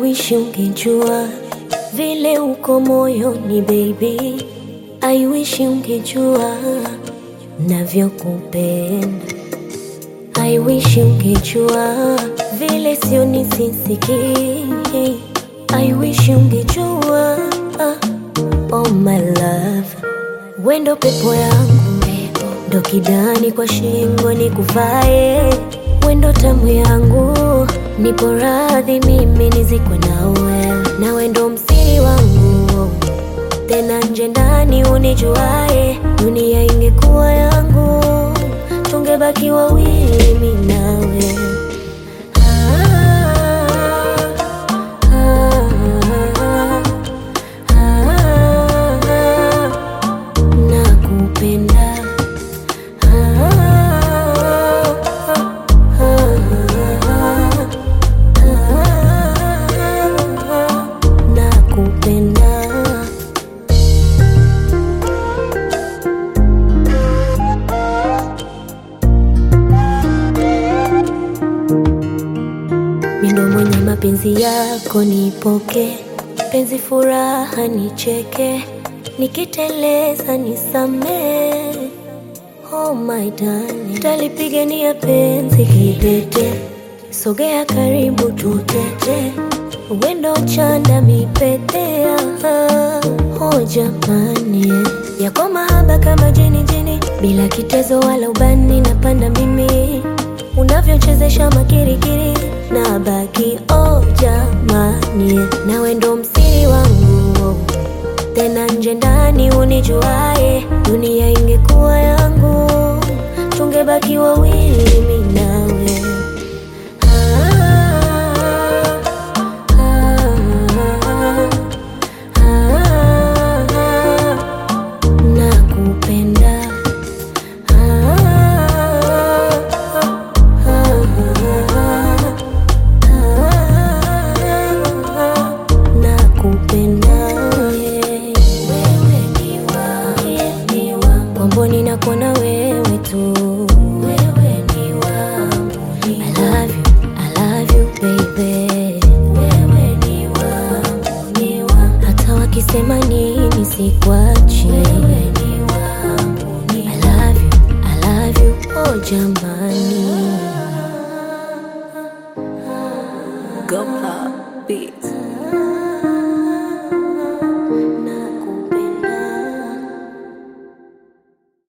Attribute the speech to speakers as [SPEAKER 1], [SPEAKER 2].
[SPEAKER 1] wish ungejua vile uko moyoni baby. I wish ungejua navyokupenda. I wish ungejua vile sio nisisiki. I wish ungejua oh my love, wendo pepo yangu ndo kidani kwa shingo ni kuvae, wendo tamu yangu, nipo radhi mimi nizikwe nawe, na wendo msiri wangu tena nje ndani unijuae, dunia ingekuwa yangu, tungebaki wawili mimi nawe. Ah, ah, ah, ah, nakupenda. Ah, ah, ah, ah, nakupenda. Mindo mwenye mapenzi yako nipoke, penzi furaha nicheke, nikiteleza nisamee. Oh my darling, talipigania penzi kidete, sogea karibu tutete, wendo chanda mipetea. Oh jamani, yako mahaba kama jini jini, bila kitezo wala ubani, napanda mimi unavyochezesha makirikiri na baki oh jamani, nawe ndo msiri wangu tena nje ndani unijuae, dunia ingekuwa yangu, tungebaki wawili mimi nawe. Ah, ah, ah, ah, nakupenda. Ah, ah, ah, nakupenda. Wewe ni wangu, Kwamboni nakuona wewe tu. Wewe ni wangu, I love you, I love you baby. Wewe ni wangu, ni wangu. Hata wakisema nini sikwachi. Wewe ni wangu, ni I love you, I love you, oh jamba